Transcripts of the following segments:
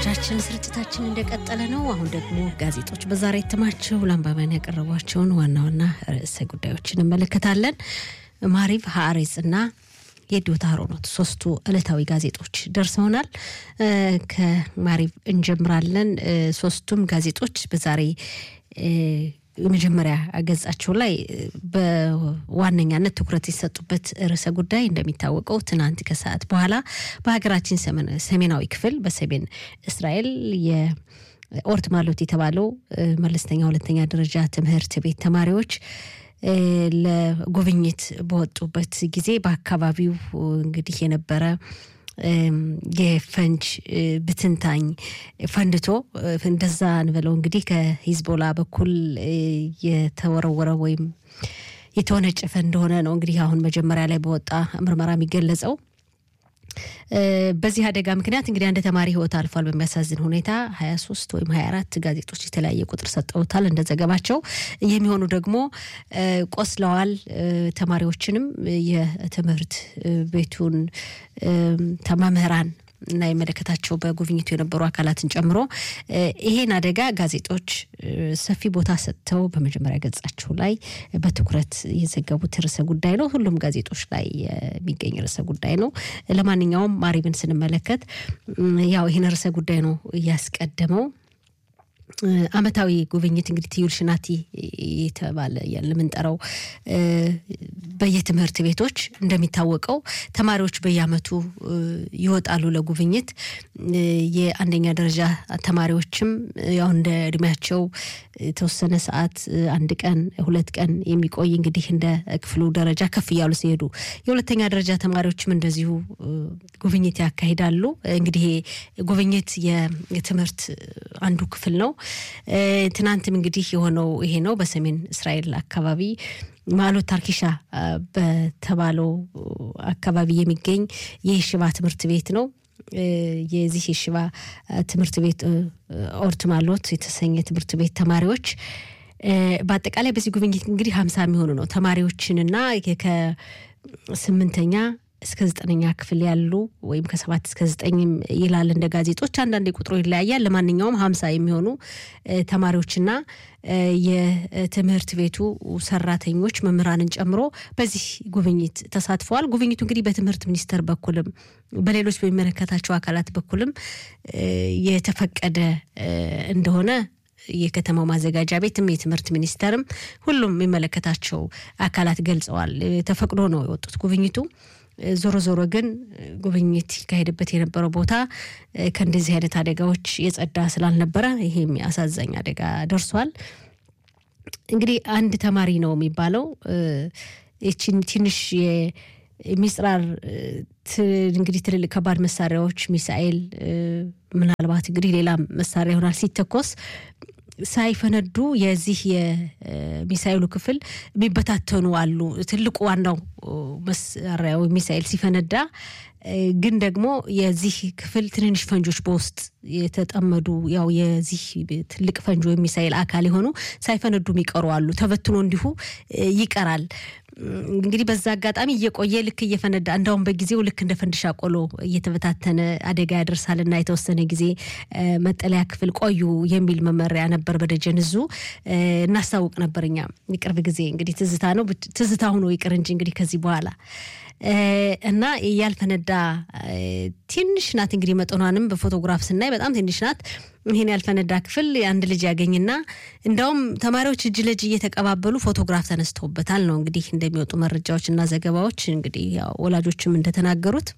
አድማጮቻችን ስርጭታችን እንደቀጠለ ነው። አሁን ደግሞ ጋዜጦች በዛሬ እትማቸው ለአንባቢያን ያቀረቧቸውን ዋና ዋና ርዕሰ ጉዳዮችን እንመለከታለን። ማሪቭ፣ ሀአሬጽ እና የዲዮታ ሮኖት ሶስቱ ዕለታዊ ጋዜጦች ደርሰውናል። ከማሪቭ እንጀምራለን። ሶስቱም ጋዜጦች በዛሬ የመጀመሪያ ገጻቸው ላይ በዋነኛነት ትኩረት የሰጡበት ርዕሰ ጉዳይ እንደሚታወቀው ትናንት ከሰዓት በኋላ በሀገራችን ሰሜናዊ ክፍል በሰሜን እስራኤል የኦርት ማሎት የተባለው መለስተኛ ሁለተኛ ደረጃ ትምህርት ቤት ተማሪዎች ለጉብኝት በወጡበት ጊዜ በአካባቢው እንግዲህ የነበረ የፈንጅ ብትንታኝ ፈንድቶ እንደዛ እንበለው እንግዲህ ከሂዝቦላ በኩል የተወረወረ ወይም የተወነጨፈ እንደሆነ ነው እንግዲህ አሁን መጀመሪያ ላይ በወጣ ምርመራ የሚገለጸው። በዚህ አደጋ ምክንያት እንግዲህ አንድ ተማሪ ሕይወት አልፏል። በሚያሳዝን ሁኔታ ሀያ ሶስት ወይም ሀያ አራት ጋዜጦች የተለያየ ቁጥር ሰጠውታል እንደ ዘገባቸው። የሚሆኑ ደግሞ ቆስለዋል። ተማሪዎችንም የትምህርት ቤቱን መምህራን እና የመለከታቸው በጉብኝቱ የነበሩ አካላትን ጨምሮ ይሄን አደጋ ጋዜጦች ሰፊ ቦታ ሰጥተው በመጀመሪያ ገጻቸው ላይ በትኩረት የዘገቡት ርዕሰ ጉዳይ ነው። ሁሉም ጋዜጦች ላይ የሚገኝ ርዕሰ ጉዳይ ነው። ለማንኛውም ማሪብን ስንመለከት ያው ይህን ርዕሰ ጉዳይ ነው እያስቀደመው። ዓመታዊ ጉብኝት እንግዲህ ትዩል ሽናቲ የተባለ የምንጠራው በየትምህርት ቤቶች እንደሚታወቀው ተማሪዎች በየዓመቱ ይወጣሉ ለጉብኝት። የአንደኛ ደረጃ ተማሪዎችም ያው እንደ እድሜያቸው የተወሰነ ሰዓት አንድ ቀን ሁለት ቀን የሚቆይ እንግዲህ እንደ ክፍሉ ደረጃ ከፍ እያሉ ሲሄዱ፣ የሁለተኛ ደረጃ ተማሪዎችም እንደዚሁ ጉብኝት ያካሂዳሉ። እንግዲህ ጉብኝት የትምህርት አንዱ ክፍል ነው። ትናንትም እንግዲህ የሆነው ይሄ ነው። በሰሜን እስራኤል አካባቢ ማሎት ታርኪሻ በተባለው አካባቢ የሚገኝ የሽባ ትምህርት ቤት ነው። የዚህ የሽባ ትምህርት ቤት ኦርት ማሎት የተሰኘ ትምህርት ቤት ተማሪዎች በአጠቃላይ በዚህ ጉብኝት እንግዲህ ሀምሳ የሚሆኑ ነው ተማሪዎችንና ከስምንተኛ እስከ ዘጠነኛ ክፍል ያሉ ወይም ከሰባት እስከ ዘጠኝም ይላል እንደ ጋዜጦች። አንዳንድ ቁጥሩ ይለያያል። ለማንኛውም ሀምሳ የሚሆኑ ተማሪዎችና የትምህርት ቤቱ ሰራተኞች መምህራንን ጨምሮ በዚህ ጉብኝት ተሳትፈዋል። ጉብኝቱ እንግዲህ በትምህርት ሚኒስቴር በኩልም በሌሎች በሚመለከታቸው አካላት በኩልም የተፈቀደ እንደሆነ የከተማው ማዘጋጃ ቤትም የትምህርት ሚኒስቴርም ሁሉም የሚመለከታቸው አካላት ገልጸዋል። ተፈቅዶ ነው የወጡት ጉብኝቱ ዞሮ ዞሮ ግን ጉብኝት ይካሄድበት የነበረው ቦታ ከእንደዚህ አይነት አደጋዎች የጸዳ ስላልነበረ ይሄም አሳዛኝ አደጋ ደርሷል። እንግዲህ አንድ ተማሪ ነው የሚባለው ትንሽ የሚጽራር እንግዲህ ትልልቅ ከባድ መሳሪያዎች ሚሳኤል፣ ምናልባት እንግዲህ ሌላ መሳሪያ ይሆናል ሲተኮስ ሳይፈነዱ የዚህ የሚሳኤሉ ክፍል የሚበታተኑ አሉ። ትልቁ ዋናው መሳሪያ ወይም ሚሳኤል ሲፈነዳ ግን ደግሞ የዚህ ክፍል ትንንሽ ፈንጆች በውስጥ የተጠመዱ ያው የዚህ ትልቅ ፈንጆ ወይም ሚሳኤል አካል የሆኑ ሳይፈነዱ የሚቀሩ አሉ። ተበትኖ እንዲሁ ይቀራል። እንግዲህ በዛ አጋጣሚ እየቆየ ልክ እየፈነዳ እንዳውም በጊዜው ልክ እንደ ፈንድሻ ቆሎ እየተበታተነ አደጋ ያደርሳልና የተወሰነ ጊዜ መጠለያ ክፍል ቆዩ የሚል መመሪያ ነበር። በደጀን እዙ እናስታውቅ ነበር እኛ የቅርብ ጊዜ እንግዲህ ትዝታ ነው ትዝታ ሆኖ ይቅር እንጂ እንግዲህ ከዚህ በኋላ እና ያልፈነዳ ትንሽ ናት። እንግዲህ መጠኗንም በፎቶግራፍ ስናይ በጣም ትንሽ ናት። ይህን ያልፈነዳ ክፍል አንድ ልጅ ያገኝና እንዳውም ተማሪዎች እጅ ለእጅ እየተቀባበሉ ፎቶግራፍ ተነስተውበታል ነው እንግዲህ እንደሚወጡ መረጃዎች እና ዘገባዎች እንግዲህ ያው ወላጆችም እንደተናገሩት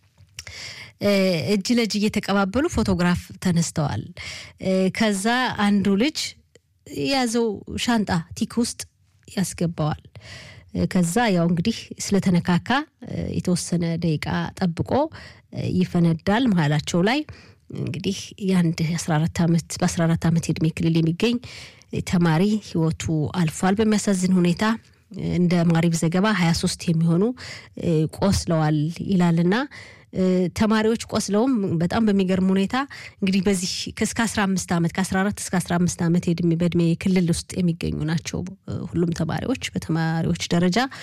እጅ ለእጅ እየተቀባበሉ ፎቶግራፍ ተነስተዋል። ከዛ አንዱ ልጅ የያዘው ሻንጣ ቲክ ውስጥ ያስገባዋል። ከዛ ያው እንግዲህ ስለተነካካ የተወሰነ ደቂቃ ጠብቆ ይፈነዳል። መሀላቸው ላይ እንግዲህ የአንድ 14 ዓመት በ14 ዓመት የእድሜ ክልል የሚገኝ ተማሪ ህይወቱ አልፏል። በሚያሳዝን ሁኔታ እንደ ማሪብ ዘገባ 23 የሚሆኑ ቆስለዋል ይላልና ተማሪዎች ቆስለውም በጣም በሚገርም ሁኔታ እንግዲህ በዚህ እስከ 15 ዓመት ከ14 እስከ 15 ዓመት በእድሜ ክልል ውስጥ የሚገኙ ናቸው ሁሉም ተማሪዎች በተማሪዎች ደረጃ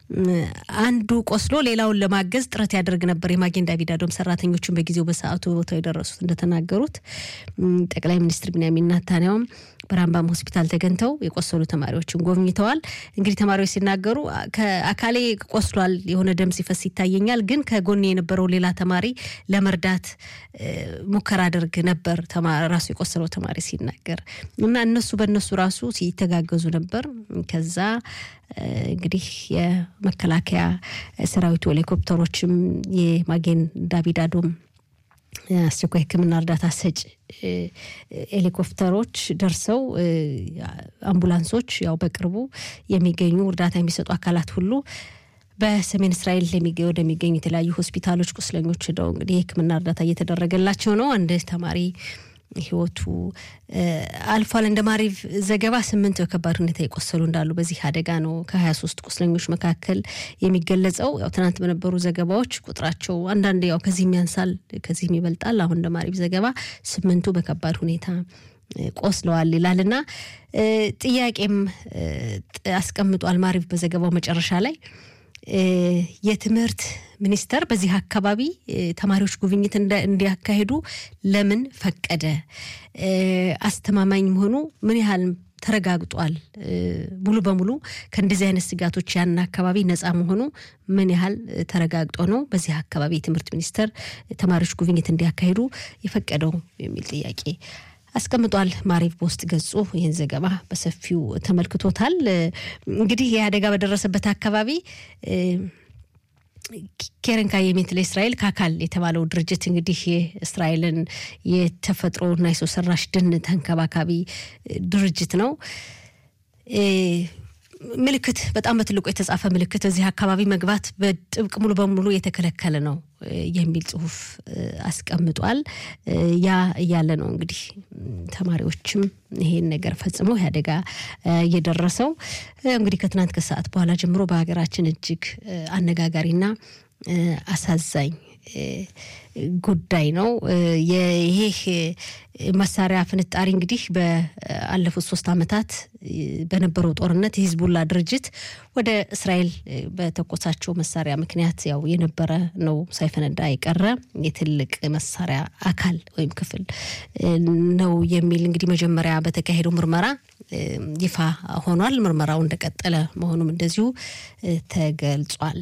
አንዱ ቆስሎ ሌላውን ለማገዝ ጥረት ያደርግ ነበር። የማጌን ዳቪድ አዶም ሰራተኞችን በጊዜው በሰዓቱ ቦታው የደረሱት እንደተናገሩት ጠቅላይ ሚኒስትር ቢንያሚን ኔታንያሁም በራምባም ሆስፒታል ተገኝተው የቆሰሉ ተማሪዎችን ጎብኝተዋል። እንግዲህ ተማሪዎች ሲናገሩ ከአካሌ ቆስሏል፣ የሆነ ደም ሲፈስ ይታየኛል፣ ግን ከጎኔ የነበረው ሌላ ተማሪ ለመርዳት ሙከራ አድርግ ነበር ራሱ የቆሰለው ተማሪ ሲናገር እና እነሱ በእነሱ ራሱ ሲተጋገዙ ነበር። ከዛ እንግዲህ የመከላከያ ሰራዊቱ ሄሊኮፕተሮችም የማጌን ዳቪድ አዶም አስቸኳይ ሕክምና እርዳታ ሰጭ ሄሊኮፕተሮች ደርሰው አምቡላንሶች ያው በቅርቡ የሚገኙ እርዳታ የሚሰጡ አካላት ሁሉ በሰሜን እስራኤል ወደሚገኙ የተለያዩ ሆስፒታሎች ቁስለኞች ሄደው እንግዲህ የሕክምና እርዳታ እየተደረገላቸው ነው። አንድ ተማሪ ህይወቱ አልፏል። እንደ ማሪቭ ዘገባ ስምንት በከባድ ሁኔታ የቆሰሉ እንዳሉ በዚህ አደጋ ነው ከሀያ ሶስት ቁስለኞች መካከል የሚገለጸው። ያው ትናንት በነበሩ ዘገባዎች ቁጥራቸው አንዳንድ ያው ከዚህም ያንሳል ከዚህም ይበልጣል። አሁን እንደ ማሪቭ ዘገባ ስምንቱ በከባድ ሁኔታ ቆስለዋል ይላል እና ጥያቄም አስቀምጧል ማሪቭ በዘገባው መጨረሻ ላይ የትምህርት ሚኒስቴር በዚህ አካባቢ ተማሪዎች ጉብኝት እንዲያካሂዱ ለምን ፈቀደ? አስተማማኝ መሆኑ ምን ያህል ተረጋግጧል? ሙሉ በሙሉ ከእንደዚህ አይነት ስጋቶች ያን አካባቢ ነፃ መሆኑ ምን ያህል ተረጋግጦ ነው በዚህ አካባቢ የትምህርት ሚኒስቴር ተማሪዎች ጉብኝት እንዲያካሂዱ የፈቀደው የሚል ጥያቄ አስቀምጧል። ማሪቭ በውስጥ ገጹ ይህን ዘገባ በሰፊው ተመልክቶታል። እንግዲህ ይህ አደጋ በደረሰበት አካባቢ ኬረን ካየሜት ለእስራኤል ካካል የተባለው ድርጅት እንግዲህ የእስራኤልን የተፈጥሮና የሰው ሰራሽ ደን ተንከባካቢ ድርጅት ነው። ምልክት በጣም በትልቁ የተጻፈ ምልክት እዚህ አካባቢ መግባት በጥብቅ ሙሉ በሙሉ የተከለከለ ነው የሚል ጽሁፍ አስቀምጧል። ያ እያለ ነው እንግዲህ ተማሪዎችም ይሄን ነገር ፈጽመው ይህ አደጋ እየደረሰው እንግዲህ ከትናንት ከሰዓት በኋላ ጀምሮ በሀገራችን እጅግ አነጋጋሪና አሳዛኝ ጉዳይ ነው። ይህ መሳሪያ ፍንጣሪ እንግዲህ በአለፉት ሶስት ዓመታት በነበረው ጦርነት የሂዝቡላ ድርጅት ወደ እስራኤል በተኮሳቸው መሳሪያ ምክንያት ያው የነበረ ነው፣ ሳይፈነዳ የቀረ የትልቅ መሳሪያ አካል ወይም ክፍል ነው የሚል እንግዲህ መጀመሪያ በተካሄደው ምርመራ ይፋ ሆኗል። ምርመራው እንደቀጠለ መሆኑም እንደዚሁ ተገልጿል።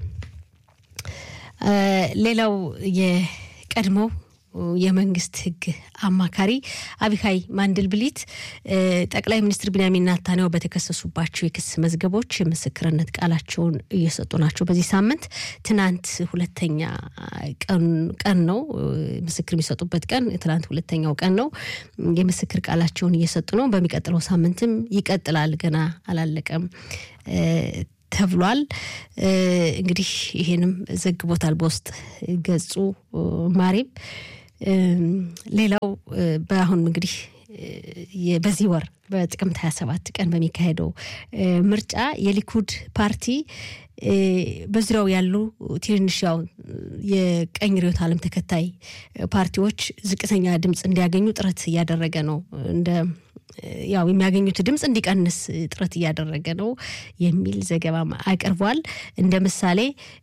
ሌላው የቀድሞው የመንግስት ሕግ አማካሪ አቢካይ ማንድልብሊት ጠቅላይ ሚኒስትር ቢንያሚን ኔታንያሁ በተከሰሱባቸው የክስ መዝገቦች የምስክርነት ቃላቸውን እየሰጡ ናቸው። በዚህ ሳምንት ትናንት ሁለተኛ ቀን ነው ምስክር የሚሰጡበት ቀን ትናንት ሁለተኛው ቀን ነው። የምስክር ቃላቸውን እየሰጡ ነው። በሚቀጥለው ሳምንትም ይቀጥላል። ገና አላለቀም ተብሏል። እንግዲህ ይሄንም ዘግቦታል በውስጥ ገጹ ማሪም። ሌላው በአሁን እንግዲህ በዚህ ወር በጥቅምት 27 ቀን በሚካሄደው ምርጫ የሊኩድ ፓርቲ በዙሪያው ያሉ ትንንሽ ያው የቀኝ ርዕዮተ ዓለም ተከታይ ፓርቲዎች ዝቅተኛ ድምፅ እንዲያገኙ ጥረት እያደረገ ነው እንደ ያው የሚያገኙት ድምፅ እንዲቀንስ ጥረት እያደረገ ነው የሚል ዘገባ አቅርቧል። እንደ ምሳሌ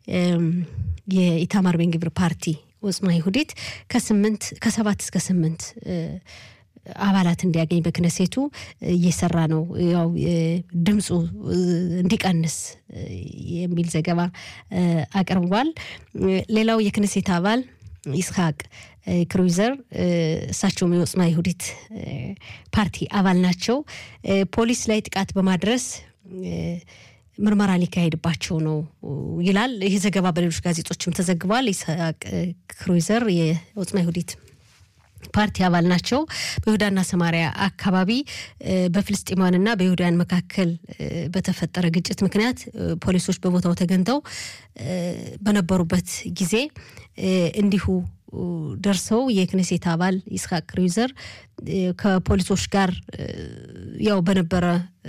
የኢታማር ቤንግቪር ፓርቲ ወጽማ ይሁዲት ከስምንት ከሰባት እስከ ስምንት አባላት እንዲያገኝ በክነሴቱ እየሰራ ነው። ያው ድምፁ እንዲቀንስ የሚል ዘገባ አቅርቧል። ሌላው የክነሴት አባል ይስሐቅ ክሩይዘር እሳቸውም የወጽማ ይሁዲት ፓርቲ አባል ናቸው። ፖሊስ ላይ ጥቃት በማድረስ ምርመራ ሊካሄድባቸው ነው ይላል። ይህ ዘገባ በሌሎች ጋዜጦችም ተዘግቧል። ይስሐቅ ክሩይዘር የወጽማ ይሁዲት ፓርቲ አባል ናቸው። በይሁዳና ሰማሪያ አካባቢ በፍልስጤማውያንና በይሁዳውያን መካከል በተፈጠረ ግጭት ምክንያት ፖሊሶች በቦታው ተገኝተው በነበሩበት ጊዜ እንዲሁ ደርሰው የክኔሴት አባል ይስሐቅ ክሩይዘር ከፖሊሶች ጋር ያው በነበረ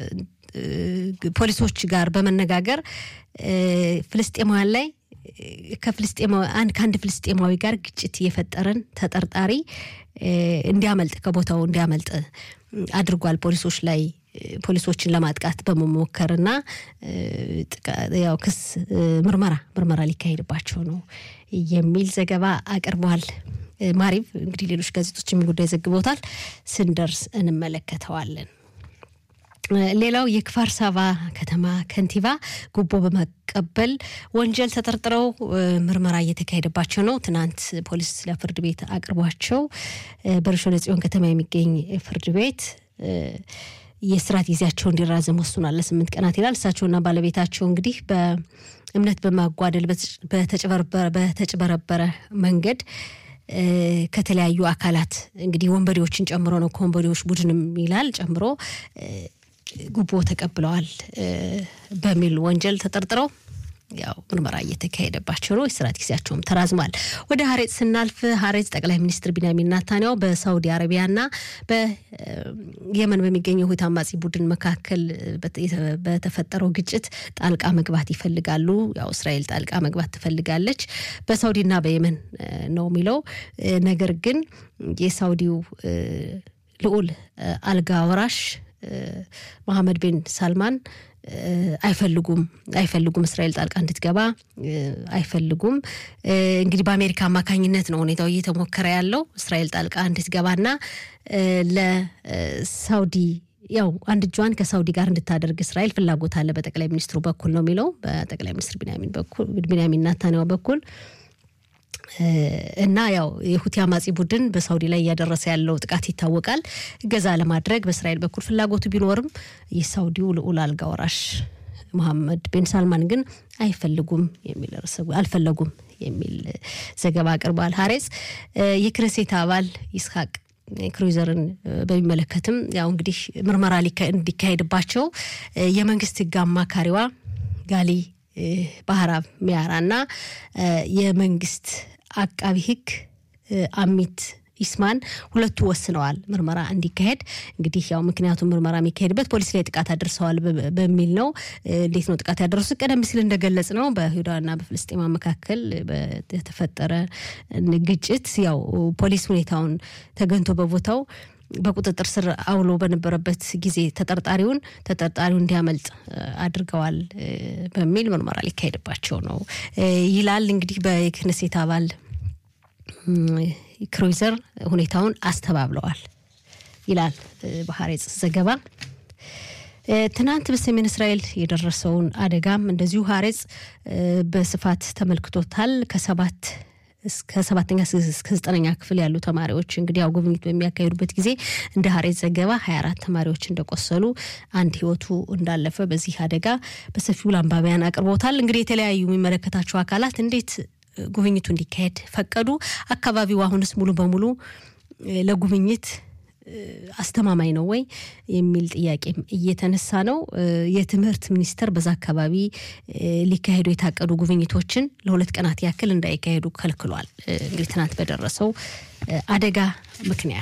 ፖሊሶች ጋር በመነጋገር ፍልስጤማውያን ላይ ከፍልስጤማዊ አንድ ከአንድ ፍልስጤማዊ ጋር ግጭት የፈጠረን ተጠርጣሪ እንዲያመልጥ ከቦታው እንዲያመልጥ አድርጓል። ፖሊሶች ላይ ፖሊሶችን ለማጥቃት በመሞከርና ያው ክስ ምርመራ ምርመራ ሊካሄድባቸው ነው የሚል ዘገባ አቅርቧል። ማሪቭ እንግዲህ ሌሎች ጋዜጦች ጉዳይ ዘግቦታል። ስንደርስ እንመለከተዋለን። ሌላው የክፋር ሳባ ከተማ ከንቲባ ጉቦ በመቀበል ወንጀል ተጠርጥረው ምርመራ እየተካሄደባቸው ነው። ትናንት ፖሊስ ለፍርድ ቤት አቅርቧቸው በርሾ ለጽዮን ከተማ የሚገኝ ፍርድ ቤት የስራት ጊዜያቸው እንዲራዘም ወስኗል ለስምንት ቀናት ይላል። እሳቸውና ባለቤታቸው እንግዲህ በእምነት በማጓደል በተጭበረበረ መንገድ ከተለያዩ አካላት እንግዲህ ወንበዴዎችን ጨምሮ ነው ከወንበዴዎች ቡድንም ይላል ጨምሮ ጉቦ ተቀብለዋል በሚል ወንጀል ተጠርጥረው ያው ምርመራ እየተካሄደባቸው ነው። የስራት ጊዜያቸውም ተራዝሟል። ወደ ሀሬጽ ስናልፍ ሀሬጽ ጠቅላይ ሚኒስትር ቢንያሚን ናታንያሁ በሳውዲ አረቢያና በየመን በሚገኘው ሁቲ አማጺ ቡድን መካከል በተፈጠረው ግጭት ጣልቃ መግባት ይፈልጋሉ። ያው እስራኤል ጣልቃ መግባት ትፈልጋለች በሳውዲና በየመን ነው የሚለው ነገር ግን የሳውዲው ልዑል አልጋ ወራሽ መሐመድ ቤን ሳልማን አይፈልጉም አይፈልጉም እስራኤል ጣልቃ እንድትገባ አይፈልጉም። እንግዲህ በአሜሪካ አማካኝነት ነው ሁኔታው እየተሞከረ ያለው እስራኤል ጣልቃ እንድትገባና ለሳውዲ ያው አንድ እጇን ከሳውዲ ጋር እንድታደርግ እስራኤል ፍላጎት አለ በጠቅላይ ሚኒስትሩ በኩል ነው የሚለው በጠቅላይ ሚኒስትር ቢንያሚን ናታንያሁ በኩል እና ያው የሁቲ አማጺ ቡድን በሳውዲ ላይ እያደረሰ ያለው ጥቃት ይታወቃል። እገዛ ለማድረግ በእስራኤል በኩል ፍላጎቱ ቢኖርም የሳውዲው ልዑል አልጋ ወራሽ መሐመድ ቤን ሳልማን ግን አይፈልጉም የሚል አልፈለጉም የሚል ዘገባ አቅርቧል። ሀሬጽ የክነሴት አባል ይስሐቅ ክሩይዘርን በሚመለከትም ያው እንግዲህ ምርመራ እንዲካሄድባቸው የመንግስት ህግ አማካሪዋ ጋሊ ባህራብ ሚያራ እና የመንግስት አቃቢ ህግ አሚት ኢስማን ሁለቱ ወስነዋል ምርመራ እንዲካሄድ። እንግዲህ ያው ምክንያቱም ምርመራ የሚካሄድበት ፖሊስ ላይ ጥቃት አድርሰዋል በሚል ነው። እንዴት ነው ጥቃት ያደረሱት? ቀደም ሲል እንደገለጽ ነው በይሁዳና በፍልስጤማ መካከል የተፈጠረ ግጭት ያው ፖሊስ ሁኔታውን ተገንቶ በቦታው በቁጥጥር ስር አውሎ በነበረበት ጊዜ ተጠርጣሪውን ተጠርጣሪው እንዲያመልጥ አድርገዋል በሚል ምርመራ ሊካሄድባቸው ነው ይላል። እንግዲህ በክነሴት አባል ክሩይዘር ሁኔታውን አስተባብለዋል ይላል በሀሬጽ ዘገባ። ትናንት በሰሜን እስራኤል የደረሰውን አደጋም እንደዚሁ ሀሬጽ በስፋት ተመልክቶታል። ከሰባት እስከ ሰባተኛ እስከ ዘጠነኛ ክፍል ያሉ ተማሪዎች እንግዲህ ያው ጉብኝት በሚያካሂዱበት ጊዜ እንደ ሀሬት ዘገባ ሀያ አራት ተማሪዎች እንደቆሰሉ አንድ ህይወቱ እንዳለፈ በዚህ አደጋ በሰፊው ለአንባቢያን አቅርቦታል። እንግዲህ የተለያዩ የሚመለከታቸው አካላት እንዴት ጉብኝቱ እንዲካሄድ ፈቀዱ? አካባቢው አሁንስ ሙሉ በሙሉ ለጉብኝት አስተማማኝ ነው ወይ የሚል ጥያቄም እየተነሳ ነው። የትምህርት ሚኒስቴር በዛ አካባቢ ሊካሄዱ የታቀዱ ጉብኝቶችን ለሁለት ቀናት ያክል እንዳይካሄዱ ከልክሏል። እንግዲህ ትናንት በደረሰው አደጋ ምክንያት